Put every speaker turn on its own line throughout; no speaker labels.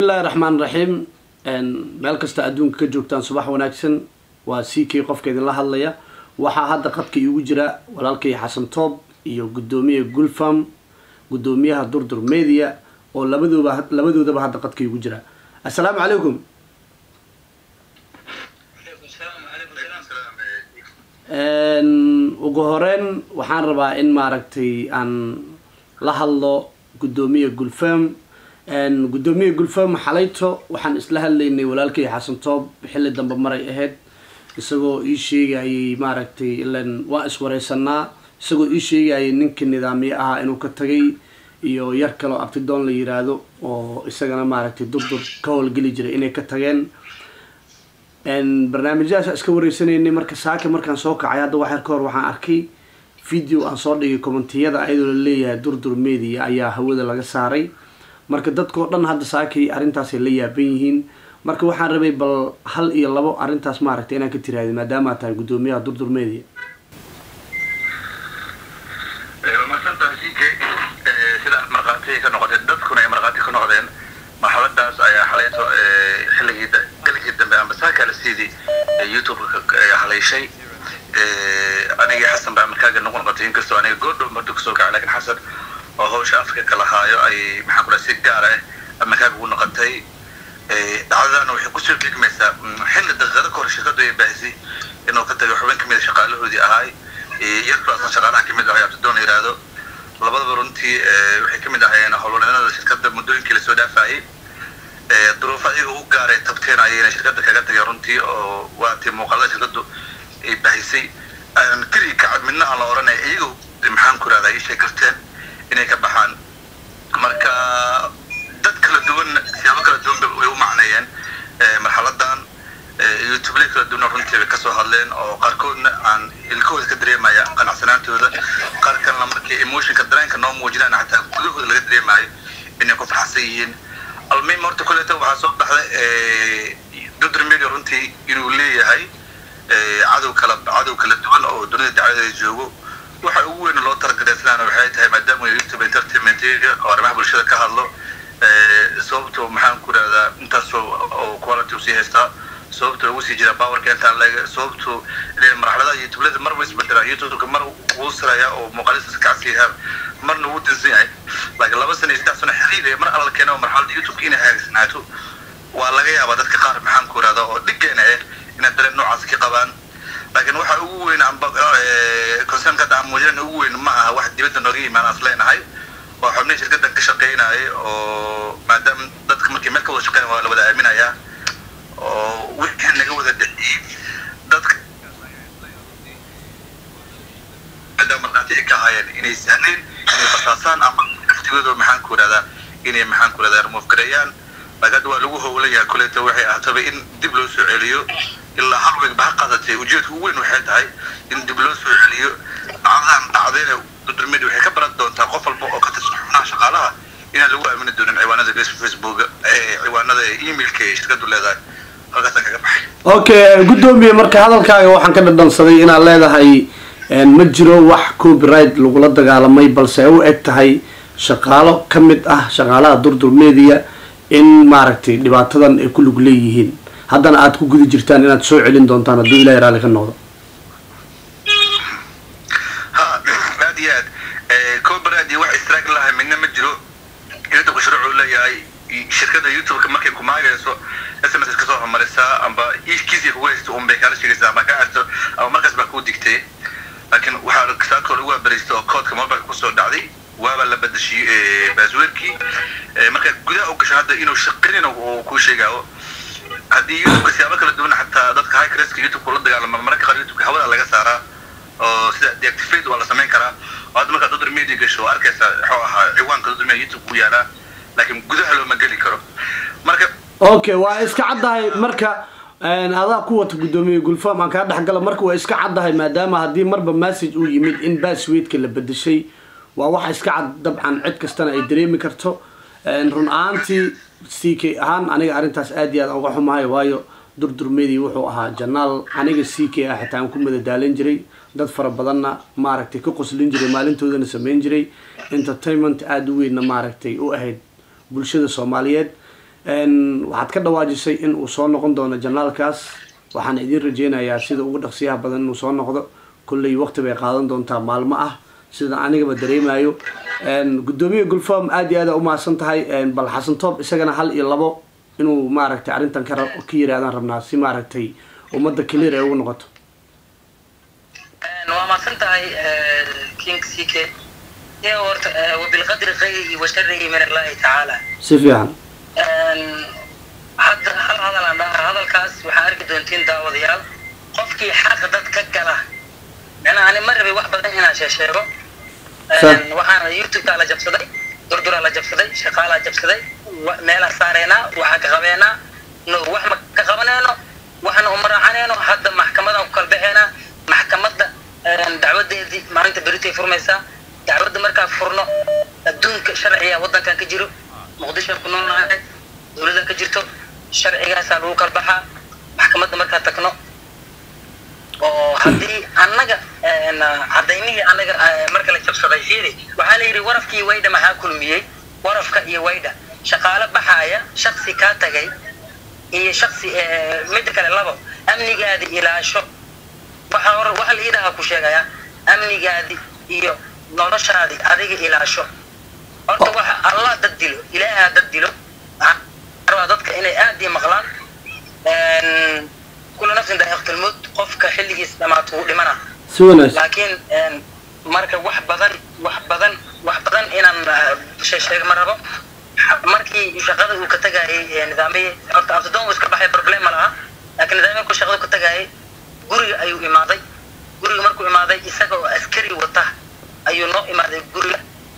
bismillahi raxmaan raxiim meel kasta adduunka ka joogtaan subax wanaagsan waa c k qofka idinla hadlaya waxaa hadda qadka iigu jira walaalkay xasan toob iyo guddoomiya gulfam guddoomiyaha durdur media oo labaduba labadoodaba hadda qadka iigu jira assalaamu calaykum ugu horeyn waxaan rabaa in maaragtay aan la hadlo guddoomiya gulfam guddoomiya gulfam xalayto waxaan isla hadlaynay walaalkay xasan toob xilli dambe maray ahayd isagoo ii sheegayay maaragtay ilan waa iswareysanaa isagoo ii sheegayay ninka nidaamye ahaa inuu ka tagay iyo yar kaloo abtidoon la yiraahdo oo isagana maaragtay durdur ka howlgeli jiray inay ka tageen barnaamijyahaas iska wareysanaynay marka saaka markaan soo kacay hadda waxyar ka hor waxaan arkay video aan soo dhigay commentiyada ayadoo la leeyahay durdur media ayaa hawada laga saaray marka dadkao dhan hadda saakay arrintaasay la yaaban yihiin marka waxaan rabay bal hal iyo labo arrintaas maaragtay inaan ka tiraahday maadaama tahay guddoomiyaha durdur media
masantahay c k sida aad markhaati ka noqoteen dadkuna ay markhaati ka noqdeen marxaladaas ayaa xalayto xilligii galigii dambe amba saakaalasiidii youtube-ka haleyshay anigii xasan baa markaaga nagu noqotay inkastoo aniga goordhow mardu kasoo kacay lakin xasan oo hawsha afka kala haayo ay maxaan kula si gaar ah markaaga ugu noqotay dhacdadana waxay kusoo gegmaysaa xilli daqiiqado kahor shirkadu ay baahisay inuu ka tagay xubin kamid a shaqaalahoodii ahaay iyadbaasan shaqaalaha kamid ahay abtidoon yiraahdo labadaba runtii waxay kamid ahaayeen howlwaneennada shirkada muddooyinkii lasoo dhaafayay duruufo ayaga u gaaray tabteen ayayna shirkada kaga tagay runtii oo waatii muuqaalada shirkadu ay baahisay keliya kacab midna aan la oranay iyagu maxaan ku rahdaa ishay garteen inay ka baxaan marka dad kala duwan siyaabo kala duwan way u macneeyeen marxaladan youtubelay kala duwan runtii bay kasoo hadleen oo qaarkoodna aan ilkahooda ka dareemaya qanacsanaantooda qaar kalena markii emotionka dareenka noo muujinaan xataa gudahooda laga dareemayo inay ku farxsan yihiin almuhim horta koleeta waxaa soo baxday dudr media runtii inuu leeyahay cadow kala cadow kala duwan oo dunida dacwadeeda joogo waxa ugu weyn loo targareysanaana waxay tahay maadaama youtube entertainment oo arrimaha bulshada ka hadlo sababto maxaan ku rahdaa intaasoo oo quality usii haystaa sababto ugu sii jira powerka intaan leg sababto marxaladaha youtubelada marba isbedelaa youtubeka mar wuu siraya oo muuqaalista kacsiyaha marna wuu dansan yahay laakiin laba sana iyo saddex sano xiriir mar alla keena marxalada youtubeka inay hagaagsanaato waa laga yaabaa dadka qaar maxaan ku rahdaa oo dhigeena eh inay dareen noocaas ka qabaan laakiin waxa ugu weyn amba concernka hadda aan muujinayna ugu weyn ma aha wax dibadda nooga yimaan aan isleenahay oo xubnihii shirkadan ka shaqeynayay oo maadaama dadka markii meel ka wada shaqeyn waa la wada aaminayaa oo wixii naga wada dhexiyey dadka maadaama markhaati ay ka ahaayeen inay sahleen inay basaasaan ama laftigooda maxaan ku rahdaa inay maxaan ku rahdaa remove gareeyaan laakiin hadda waa lagu howlan yahay kuleeta waxay ahaataba in dib loo soo celiyo ilaa hal weeg ba ha qaadatay ujeedka ugu weyn waxay tahay in dib loo soo celiyo dhacdadan dhacdayna dudurmedi waxay ka baran doontaa qof walba oo ka tirsan xubnaha shaqaalaha inaan lagu aamini doonin ciwaanada facebook ciwaanada emailka ee shirkadu leedahay halkaasaan kaga baxay
okay guddoomiye marka hadalkaaga waxaan ka dhadhansaday inaad leedahay ma jiro wax copyright lagula dagaalamay balse ay u eg tahay shaqaalo ka mid ah shaqaalaha durdur media in maaragtay dhibaatadan ay ku lug leeyihiin haddana aada ku guda jirtaan inaad soo celin doontaan hadduu ilahay raalli ka noqdo
ha aad iyo aad copyright iyo wax istraag lahay midna ma jiro youtubeka shuruucu leeyahay shirkada youtubeka markay kumaagayso sms kasoo hormarisaa amba kiisii kugu haysto un bay kaala sheegaysaa ama ka haysto ama markaas baa kuu digtay laakiin waxaa saakoo lagu waabariystay oo koodka mobilka kusoo dhacday waaba la badashiyey baasweerkii markaa gudaha u gasho hadda inuu shaqanin uu kuu sheegaayo haddii youtubeka siyaabo kala duwan xataa dadka higreska youtubeka ula dagaalama mararka qaar youtubeka hawada laga saaraa oo sida deactivate waa la samayn karaa oo hadda markaa dodr media gasho arkaysa wuxuu ahaa ciwaanka dodr media youtube ku yaalaa laakiin gudaha looma geli karo marka
okay waa iska caddahay marka adaa ku wata guddoomiye gulfam aan kaa dhexgala marka waa iska caddahay maadaama haddii marba message uu yimid in bassweedka la bedeshay waa waxa iska cad dabcan cid kastana ay dareemi karto run ahaantii c k ahaan aniga arrintaas aad iyo aad uga xumahay waayo durdur media wuxuu ahaa janaal aniga c k ah xitaa aan ku madadaalan jiray dad fara badanna maaragtay ka qoslin jiray maalintoodana samayn jiray entertainment aada u weynna maaragtay u ahayd bulshada soomaaliyeed waxaad ka dhawaajisay in uu soo noqon doono janaalkaas waxaan idin rajeynayaa sida ugu dhaqsiyaha badan inuu soo noqdo kolley waqti bay qaadan doontaa maalmo ah sida anigaba dareemayo guddoomiye gulfam aad iyo aada umahadsan tahay bal xasan toob isagana hal iyo labo inuu maaragtay arrintan ka ka yirahdaan rabnaa si maaragtay ummadda clear ay ugu noqoto
waa mahadsan tahay king c k iyo horta wabilqadri khayri wa sharrihi min allahi tacaala
si fiican
hadda hal hadal aan dhaha hadalkaas waxaa arki doontiin daawadayaal qofkii xaqa dad ka gala macnaha ani ma rabay wax badan inaan sheesheego waxaana youtube-kaa la jabsaday durduraa la jabsaday shaqaalaa jabsaday meelaan saareenaa waxaa ka qabeenaa no wax ma ka qabaneyno waxna uma raacaneyno hadda maxkamadaan ku kala baxeynaa maxkamadda dacwadeedii maalinta beritay furmaysaa dacwadda markaa furno adduunka sharciga waddankan ka jiro muqdisho ku noolnahay dowladda ka jirto sharcigaasaa lagu kala baxaa maxkamadda markaa tagno oo haddii annaga cadaymihii annaga marka la jabsaday fiiri waxaa la yidhi warafkii waydha maxaa kulmiyey warafka iyo waydha shaqaale baxaaya shaksi kaa tagay iyo shaksi midda kale labo amnigaadi ilaasho waxa hor waxa la iidaha ku sheegaya amnigaadi iyo noloshaadi adiga ilaasho horta waxa allah dad dilo ilaahaa dad dilo rabaa dadka inay aad ii maqlaan kula nafsin daa'iqatul qofka xilligiis dhamaato wuu dhimana
si wanaagsan
laakiin marka wax badan wax badan wax badan inaan sheeg ma rabo markii shaqada uu ka tagayay nidaamiyey horta abtidoon uu iska baxay problem ma laha laakiin nidaamiyey markuu shaqada ku tagayay guriga ayuu imaaday guriga markuu imaaday isaga oo askari wata ayuu noo imaaday guriga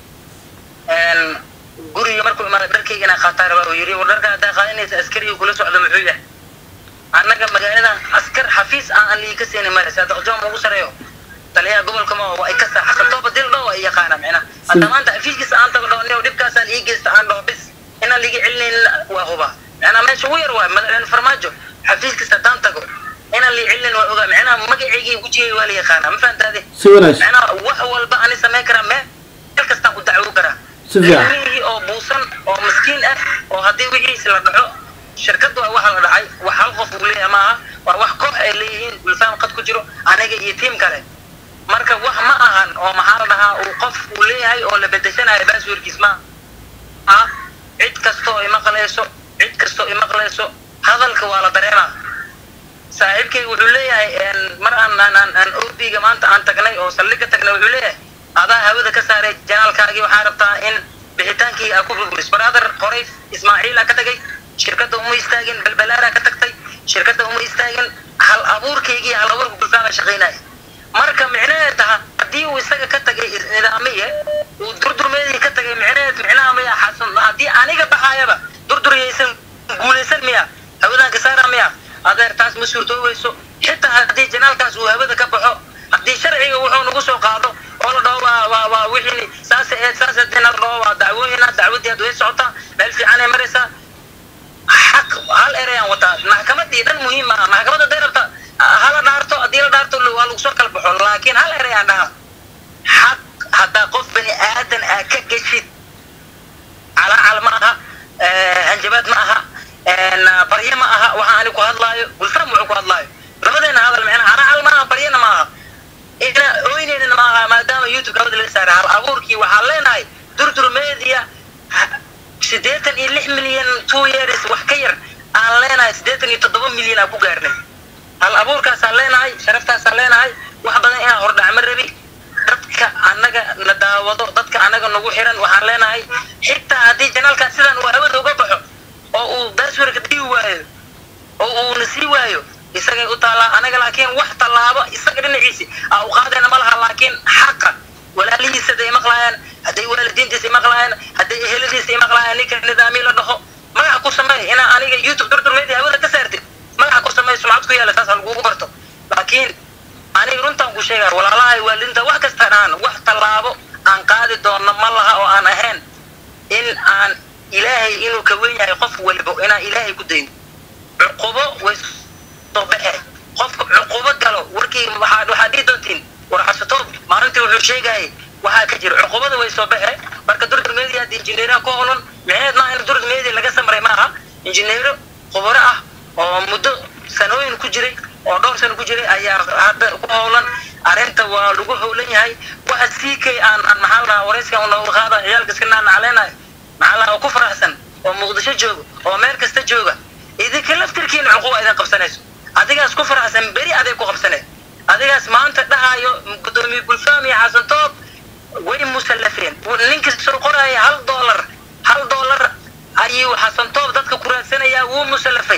guriga markuu imaaday dharkayga inaan qaataa rabaa uu yidhi war dharka haddaa qaadanaysa askariga kula socdo muxuu yahay annaga magaaladan askar xafiis aan aan liiga siinin male saadaqjoom ugu sareeyo taliyaha gobolka ma waa ay ka saa xasan tooba dil dhow ay yaqaana micna hadda maanta xafiiskiisa aan tago dhow dhibkaasaan ii geysta aan dhaho bis inaan liiga celinaynin waa huba micnaa meesha ugu yar waay madaxweyne farmaajo xafiiskiisa haddaan tago inaan lii celinin waa ogaa micnaha magaceygii wejigay waa la yaqaanaa ma fahantaade
si wanaagsan
micnaha wax walba ani samayn karaa meel meel kastaan ku dacwo karaa
si fiican
ilmihii oo buusan oo miskiin ah oo haddii wixiisi la dhaco shirkadu waa waxa la dhacay wax hal qof uu leeyahay maaha waa wax koox ay leeyihiin gulfaan qad ku jiro aniga iyo tiim kale marka wax ma ahan oo maxaa la dhahaa uu qof uu leeyahay oo la bedeshanayo baasweerkiis ma aha cid kastoo imaqlayso cid kastoo imaqlayso hadalka waa la dareemaa saaxiibkay wuxuu leeyahay mar aan aan aan aan orbiga maanta aan tagnay oo saldhig ka tagnay wuxuu leeyahay adaa hawada ka saaray janaalkaagii waxaa rabtaa in bixitaankii aa ku burburis brother horay ismaaciila ka tagay shirkadda uma istaagin balbalaaraa ka tagtay shirkadda uma istaagin hal abuurkaygii hal abuurka gulfaama shaqaynaya marka micnaheed taha haddii uu isaga ka tagay nidaamiye uu durdurmeedii ka tagay micnaheed micnaha miya xasan haddii aniga baxaayaba durduriyaysan guulaysan miya hawadaan ka saara miya adeer taas ma suurtooweyso xitaa haddii janaalkaas uu hawada ka baxo haddii sharciga wuxuu nagu soo qaado oo la dhaho waa waa waa wixii saas eed saas eed la dhaho waa dacwooyina dacwadii aad way socotaa meel fiican ay maraysaa xaq hal ereyaan wataa maxkamadii dhan muhiim maaha maxkamadda haday rabta hala dhaarto haddii la dhaarto waa lagu soo kala baxo laakiin hal ereyaan dhaha xaq haddaa qof bani aadan aa ka geshid calaacal ma aha hanjabaad ma aha barye ma aha waxa ani ku hadlaayo gulfam wuxuu ku hadlaayo labadeena hadal micnaha calaacal ma aha baryena ma aha ina oyneynina ma aha maadaama youtube hawada laga saaray hal abuurkii waxaan leenahay durdur media siddeetan iyo lix milyan two years wax ka yar aan leenahay siddeetan iyo toddoba milyan aan ku gaarnay hal abuurkaasaan leenahay sharaftaasaan leenahay wax badan inaan hordhacmo rabi dadka annaga na daawado dadka annaga nagu xiran waxaan leenahay xitaa haddii janaalkan sidaan uu hawada uga baxo oo uu baaswerka dii waayo oo uuna sii waayo isagay u taallaa anaga laakiin wax tallaabo isaga dhinaciisi aa u qaadayna ma laha laakiin xaqa walaalihiisa haday maqlaayaan hadday waalidiintiisa maqlaayaan hadday eheladiisa maqlaayaan ninka nidaami la dhaho magaca ku sameey inaa aniga youtube durdurmeedii hawada ka saartid magaca ku sameey sumcad ku yaala saas ha lagugu barto laakiin aniga runtaan ku sheegaya walaalahay waalidiinta wax kasta dhahan wax tallaabo aan qaadi doono ma laha oo aan ahayn in aan ilaahay inuu ka wen yahay qof walibo inaan ilaahay ku dayn cuqubo way soo baxe qofka cuqubo galo warkii waxaa waxaa dhihi doontiin war xasatoob maalintii wuxuu sheegayay waxaa ka jira cuqubada way soo baxe marka durdur media hadii injineeraha ku holan micneed maaha in durdur media laga samray maaha injineero khubaro ah oo muddo sanooyin ku jiray oo dhowr sano ku jiray ayaa hadda ku howlan arrinta waa lagu howlan yahay waxa sii kay aan aan maxaa la dhahaa warayska un looga qaada ciyaalka iska naanacleenayo maxaa la dhahaa oo ku faraxsan oo muqdisho jooga oo meel kasta jooga idinka laftirkiina cuquba idin qabsanayso adigaas ku faraxsan beri aday ku qabsanay adigaas maanta dhahayo gudoomiye gulfaam iyo xasan toob way musallafeen ninka soo qoraya hal doolar hal doolar ayuu xasan toob dadka ku raadsanayaa wuu musallafay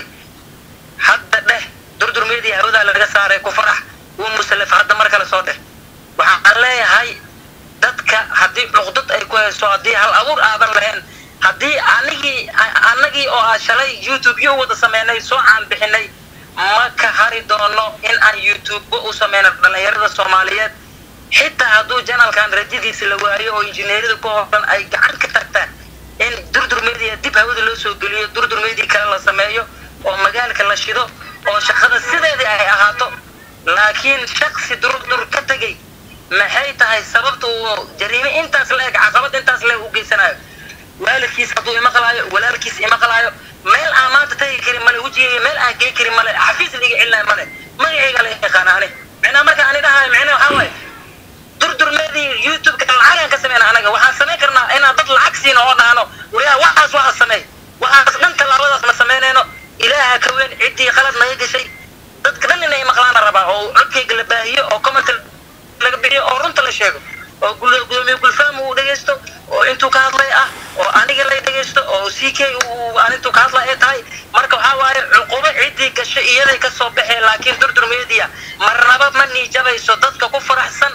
hadda dheh durdurmeedii hawada laga saaray ku farax wuu musallaf hadda mar kale soo dheh waxaan leeyahay dadka haddii cuqdad ay ku hayso haddii hal abuur aadan lahayn haddii anigii anagii oo ah shalay youtube yo wada sameynay soo caan bixinay ma ka hari doono in aan youtube u sameyno dhalinyarada soomaaliyeed xitaa hadduu janalkan rajadiisa la waayo oo injineerada ku hoolan ay gacan ka tagtaan in durdur media dib hawada loo soo geliyo durdur media kale la sameeyo oo magaalka la shido oo shaqada sideedii ay ahaato laakiin shaksi durdur ka tegay maxay tahay sababta uu jariime intaas la eg caqabad intaas la eg u geysanayo waalidkiis hadduu imaqlaayo walaalkiis imaqlaayo meel aan maanta tagi karin male wejigayga meel aan gey karin male xafiis liga celinayo male magacayga la yaqaana ani micnaa marka ani dhahayo micnaa waxaa waaye durdurmeedii youtube-ka lacagaan ka sameyna anaga waxaan samayn karnaa inaan dad lacag siino oo dhahno wariyaa waxaas waxaa sameey waxaas dhan tallaabadaas ma samaynayno ilaaha ka weyn ciddii qalad naga gashay dadka dhan inay maqlaana rabaa oo codkayga la baahiyo oo comment laga bixiyo oo runta la sheego oo gudoomiye gulfaam uu dhegaysto oo intuu ka hadlay ah oo aniga la dhegaysto oo c k uu aan intuu ka hadlay ay tahay marka waxaa waaye cuqubo ciddii gashay iyaday ka soo baxeen laakiin durdur media marnaba ma niijabayso dadka ku faraxsan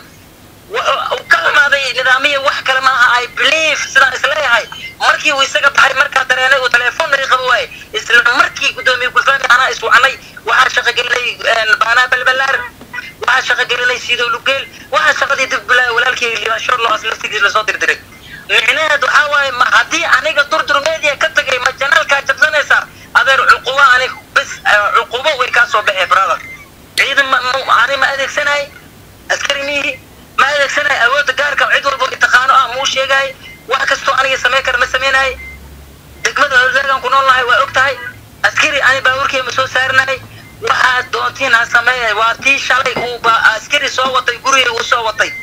wuxuu ka imaaday nidaamiya wax kale maaha i believe sidaan isleeyahay markii uu isaga baxay markaa dareenay uu telefoon naga qabo waaye isla markii gudoomiye gulfaami anaa iswacanay waxaa shaqogelinay baanaa balbalaar waxaa shaqogelinay sido lugeel waxaa shaqadii dib bilaa walaalkii libanshoor loas laftigiis lasoo dirdiray micnaheed waxaa waaye ma haddii aniga durdur media ka tagay ma janaalkaa jabsanaysaa adeer cuqubo anig bes cuqubo way kaa soo baxee brother ciidan ma ani ma adeegsanay askari miihi ma adeegsanay awoodda gaarka cid walbo itaqaano ah muu sheegay wax kastoo aniga samey kara ma sameynay degmada hordeegan ku nool nahay waa og tahay askari ani baabuurkii ma soo saarnay waxaad doontiin ha sameeya waa tii shalay uu ba askari soo watay guriga uu soo watay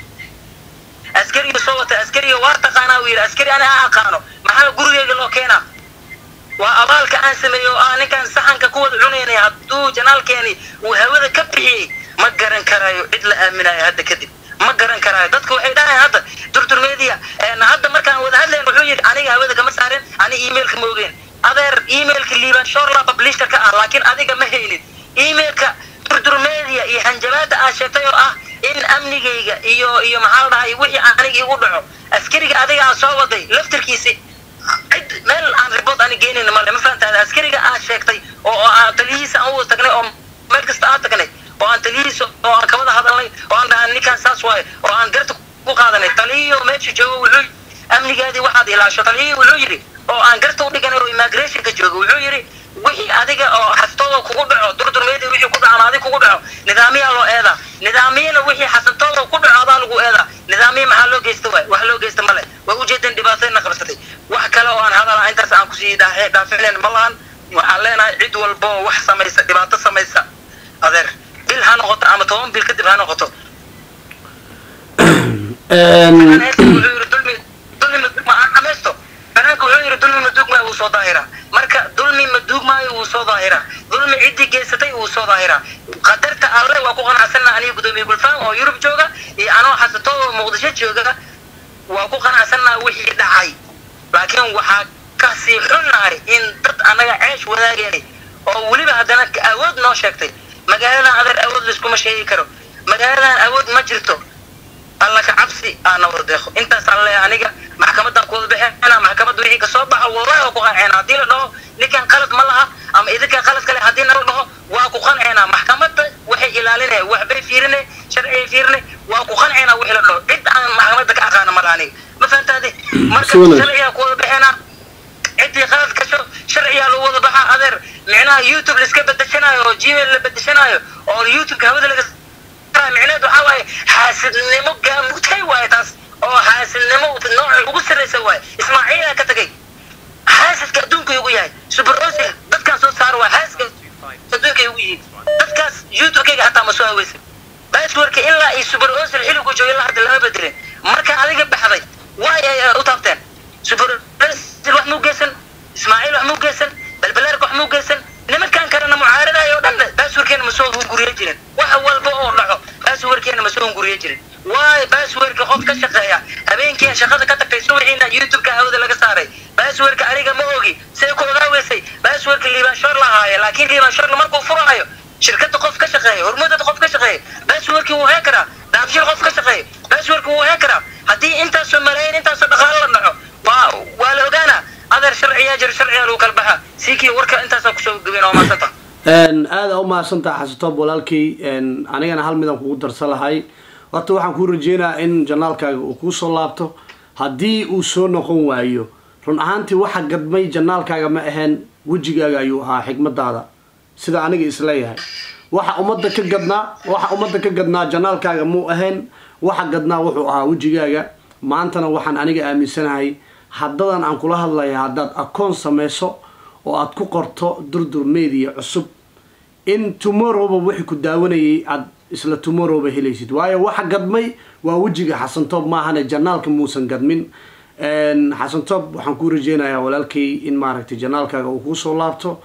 askariga soo watay askariga waa taqaanaa uu yidhi askari ani ha aqaano maxaa gurigeyga loo keenaa waa abaalka aan sameeyo oo aan ninkaan saxanka ku wada cunaynay hadduu janaalkeeni uu hawada ka bixiyey ma garan karayo cid la aaminayo hadda kadib ma garan karaayo dadka waxay dhahayan hadda durdur media hadda markaan wada hadlayn wuxuu yidhi aniga hawada kama saarin ani emailka ma ogeen adeer emailka liiban shorla publisherka ah laakiin adiga ma haynin emailka durdur media iyo hanjabaada aad sheegtay oo ah in amnigayga iyo iyo maxaa la dhahay wixii aniga igu dhaco askariga adiga aan soo waday laftirkiisi cid meel aan report ani geenin male ma fahantaada askariga aad sheegtay oo aan taliyihiisa aan u wada tagnay oo meel kasta aan tagnay oo aan taliyihiisa oo aan kawada hadalnay oo aan dhahan ninkaan saas waaye oo aan garta ku qaadanay taliyihiyo meesha joogo wuxuu amnigaadii waxaad ilaasho taliyihii wuxuu yidhi oo aan garta u dhiganay oo immigrationka joogo wuxuu yidhi wixii adiga oo xastooda kugu dhaco durdurmeedii wixii ku dhaco adig kugu dhaco nidaamiyaa loo eedaa nidaamiyana wixii xasantooda ku dhaco adaa lagu eedaa nidaamiya maxaa loo geysta waay wax loo geysta male waa ujeedan dhibaatayna qabsatay wax kale oo aan hadala intaas aan kusii dhaafinayn ma lahan waxaan leenahay cid walba oo wax samaysa dhibaato samaysa adeer bil ha noqoto ama toban bil kadib ha noqoto amaysto banaanka wuxuu yidhi dulmi maduugmaayo wuu soo daahiraa marka dulmi maduugmaayo wuu soo daahiraa dulmi ciddii geysatay wuu soo daahiraa qadarta alle waa ku qanacsanna aniga gudoomiye gulfaan oo yurub jooga iyo anoo xasato oo muqdisho jooga waa ku qanacsannaa wixii dhacay laakiin waxaa kasii xunnahay in dad annaga ceesh wadaageenay oo weliba haddana awood noo sheegtay magaaladan adeer awood layskuma sheegi karo magaaladan awood ma jirto alla ka cabsi aana wada deeqo intaasaan leeyahay aniga maxkamadan ku wada bixina maxkamadda wixii kasoo baxa wallahi waa ku qanceenaa haddii la dhaho ninkan qalad ma laha ama idinkan qalad kale haddii nala dhaho waa ku qanceenaa maxkamadda waxay ilaalinaya waxbay fiirine sharcigay fiirine waa ku qanceenaa wixii la dhaho cid aan maxkamadda ka aqaana mala aniga ma fahantaade marka sharcigaa ku wada bixinaa ciddii qalad gasho sharciyaa lagu wada baxaa adeer micnaha youtube laiska bedeshanayo oo gmail la bedeshanayo oo youtubeka hawada laga micneed waxaa waaye xaasidnimo gaamutay waaye taas oo xaasidnimo nooca ugu sarraysa waaye ismaaciilaa ka tagay xaasaska adduunka ugu yahay super osil dadkaan soo saaro waa xaasaska adduunka ugu yihiin dadkaas youtube-kayga hataa ma soo haweysan baaswarka ilaa iyo super osil xilligu joogo ilaa hadda lama bedelin marka adiga baxday waay ay u taabteen super osil wax muu geysan ismaaciil wax muu geysan balbalaarka wax muu geysan nimankan kalena mucaaradayo o dhan baaswarkeena ma soo hunguriye jirin wax walba oo dhaco baaswarkeena ma soo hunguriye jirin waay baaswarka qof ka shaqeeya habeenkii shaqada ka tagtay subaxiina youtube-ka hawada laga saaray baaswarka aniga ma ogi say ku ogaaweysay baaswarka liibaanshoor lahaaye laakiin liibaanshoorna markuu furaayo shirkada qof ka shaqeeya hormuudada qof ka shaqeeya baaswarkii wuu heen karaa daabshir qof ka shaqeeya baaswarka wuu heen karaa haddii intaasoo malaayin intaasoo dhaqaalo la dhaco waa waa la ogaanaa adeer sharciyaa jiro sharciyaa lagu kala baxaa siikii warka intaasaa kusoo gabin oo maasanta
aada u mahadsantaha xasatoob walaalkay anigana hal midaan kugu darsan lahay horta waxaan kuu rajeynayaa in janaalkaaga uu kuu soo laabto haddii uu soo noqon waayo run ahaantii waxa gadmay janaalkaaga ma ahayn wejigaaga ayuu ahaa xigmadaada sida aniga isleeyahay waxa ummadda ka gadnaa waxa ummadda ka gadnaa janaalkaaga muu ahayn waxa gadnaa wuxuu ahaa wejigaaga maantana waxaan aniga aaminsanahay haddadan aan kula hadlaya haddaad akoon samayso oo aad ku qorto durdur media cusub in tomorrowba wixii ku daawanayay aad isla tomorrowba helaysid waayo waxa gadmay waa wejiga xasantoob maahane janaalka muusan gadmin xasantoob waxaan kuu rajeynayaa walaalkay in maaragtay janaalkaaga uu kuusoo laabto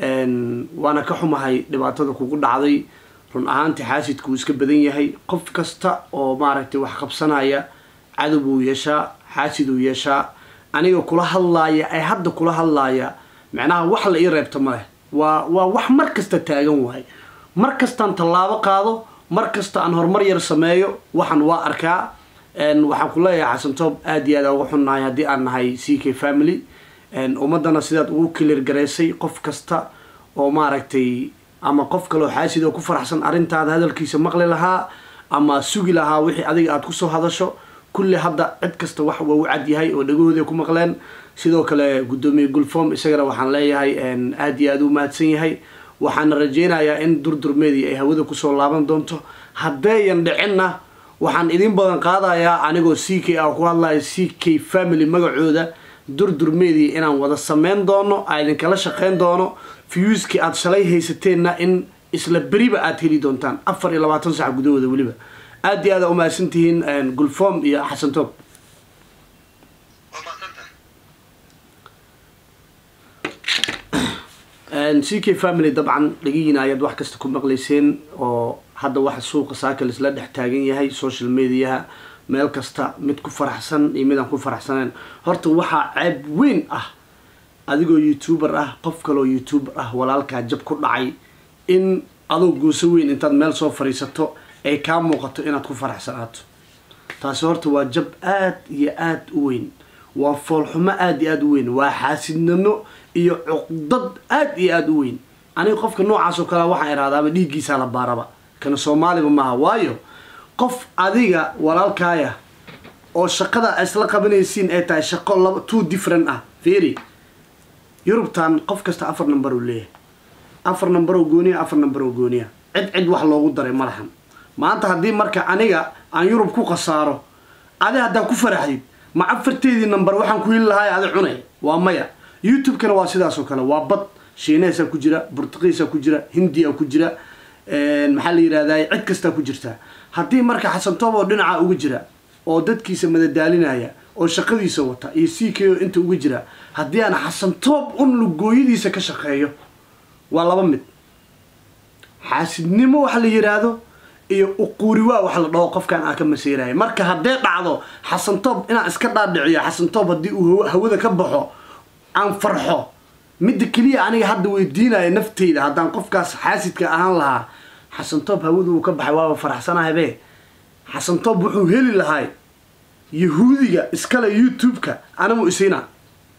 waana ka xumahay dhibaatada kugu dhacday run ahaantii xaasidku uu iska badan yahay qof kasta oo maaragtay wax qabsanaya cadow buu yeeshaa xaasid uu yeeshaa aniga kula hadlaaya ee hadda kula hadlaaya macnaha wax la ii reebta ma leh waa waa wax mar kasta taagan wahay mar kastaan tallaabo qaado mar kasta aan horumar yar sameeyo waxaan waa arkaa waxaan ku leeyahay xasantoob aada iyo aad uga xunnahay haddii aan nahay c k family ummaddana sidaad ugu kilir garaysay qof kasta oo maaragtay ama qof kaleoo xaasid oo ku faraxsan arrintaada hadalkiisa maqli lahaa ama sugi lahaa wixii adiga aada kusoo hadasho kulli hadda cid kasta wax waa u cad yahay oo dhagahooda ku maqleen sidoo kale guddoomiye gulform isagana waxaan leeyahay aada iyo aada u mahadsan yahay waxaana rajeynayaa in durdur media ay hawada kusoo laaban doonto haddeeyan dhicinna waxaan idin badan qaadayaa anigoo c k ah ku hadlaya c k family magacooda durdur media inaan wada sameyn doono a idinkala shaqeyn doono fuuskii aada shalay haysateenna in isla beriba aada heli doontaan afar iyo labaatan sac gudahooda weliba aada iyo aada umahadsan tihiin gulform iyo xasan toob c k family dabcan dhagihiina ayaad wax kasta ku maqlayseen oo hadda waxa suuqa saakal isla dhex taagan yahay social mediaha meel kasta mid ku faraxsan iyo mid aan ku faraxsaneen horta waxaa ceeb weyn ah adigoo youtuber ah qof kaloo youtuber ah walaalkaa jab ku dhacay in adoo gooso weyn intaad meel soo fadhiisato ay kaa muuqato inaad ku faraxsanaato taasi horta waa jab aada iyo aada u weyn waa foolxumo aada iyo aada u weyn waa xaasidnimo iyo cuqdad aada iyo aada u weyn aniga qofka noocaas oo kale waxaan ihahdaaba dhiiggiisaa la baaraba kana soomaaliba maaha waayo qof adiga walaalkaaya oo shaqada isla qabanaysiin ay tahay shaqo laba two different ah feri yurubtan qof kasta afar number uu leeyahay afar number oo gooniya afar number oo gooniya cid cid wax loogu daray ma lahan maanta haddii marka aniga aan yurub ku khasaaro adi haddaa ku faraxdid ma afarteedii number waxaan ku heli lahaay adi cunay waa maya youtube-kana waa sidaas oo kale waa bad shiineesaa ku jira burtuqiisaa ku jira hindiya ku jira maxaa la yidhahdaa cid kastaa ku jirtaa haddii marka xasantoob oo dhinaca uga jira oo dadkiisa madadaalinaya oo shaqadiisa wata iyo c k o inta uga jira haddii aan xasantoob un lugooyadiisa ka shaqeeyo waa laba mid xaasidnimo waxa la yidhaahdo iyo uquuriwaa wax la dhaho qofkan aan ka masiiraya marka haddee dhacdo xasantoob inaan iska dhaadhiciyo xasantoob haddii uu hawada ka baxo aan farxo midda keliya aniga hadda weydiinaya nafteyda haddaan qofkaas xaasidka ahaan lahaa xasantoob hawada uu ka baxay waaba faraxsanahabe xasantoob wuxuu heli lahay yahuudiga iskale youtube-ka anamu isiina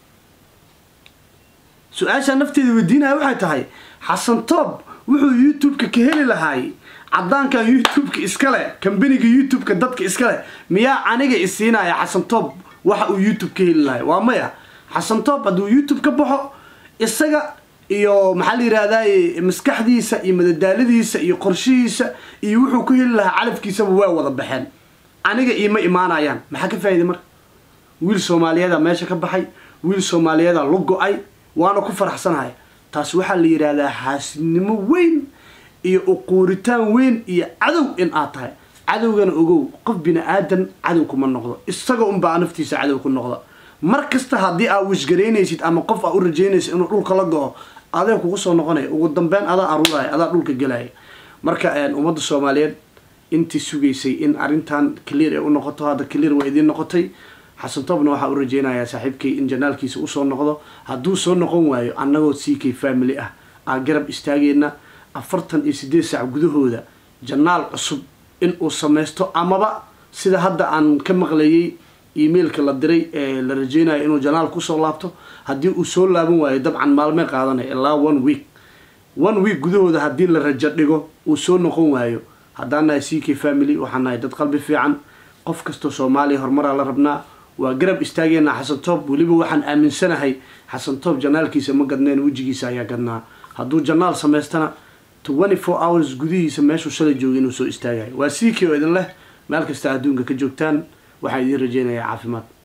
su-aashaa nafteeda weydiinaya waxay tahay xasantoob wuxuu youtube-ka ka heli lahay caddaankan youtube-ka iskale kambaniga youtube-ka dadka iskale miyaa aniga isiinaya xasantoob waxa uu youtube ka heli lahay waa maya xasantoob hadduu youtube ka baxo isaga iyo maxaa la yidhahdaye maskaxdiisa iyo madadaaladiisa iyo qorshihiisa iyo wuxuu ku heli lahaa calafkiisaba waa wada baxeen aniga iima imaanayaan maxaa ka faa'iday marka wiil soomaaliyeeda meesha ka baxay wiil soomaaliyeeda la go-ay waana ku faraxsanahay taas waxaa la yidhaahdaa xaasidnimo weyn iyo uquuritaan weyn iyo cadow in aad tahay cadowgana ogow qof bini aadan cadow kuma noqdo isaga unbaa naftiisa cadow ku noqda mar kasta haddii aa wishgaraynaysid ama qof aa u rajaynaysid inuu dhulka la go-o adee kugu soo noqonaya ugu dambeyn adaa aruuraya adaa dhulka gelaya marka ummadda soomaaliyeed intii sugaysay in arrintan clear ay u noqoto hadda clear waa idiin noqotay xasan toobna waxaa u rajaynayaa saaxiibkay in janaalkiisa usoo noqdo hadduu soo noqon waayo annagoo c k family ah aan garab istaagayna afartan iyo siddeed saac gudahooda janaal cusub in uu samaysto amaba sida hadda aan ka maqlayay emailka la diray ee la rajeynayo inuu janaal kusoo laabto haddii uu soo laaban waayo dabcan maalmee qaadanaya ilaa one week one week gudahooda haddii la rajo dhigo uu soo noqon waayo haddaan nahay c k family waxaan nahay dad qalbi fiican qof kastoo soomaaliya horumaraa la rabnaa waa garab istaageynaa xasan toob weliba waxaan aaminsanahay xasan toob janaalkiisa ma gadneen wejigiisa ayaa gadnaa hadduu janaal samaystana twenty four hours gudihiisa meeshuu shalay joogay inuu soo istaagayo waa c k oo idin leh meel kasta adduunka ka joogtaan waxaan idiin rajeynayaa caafimaad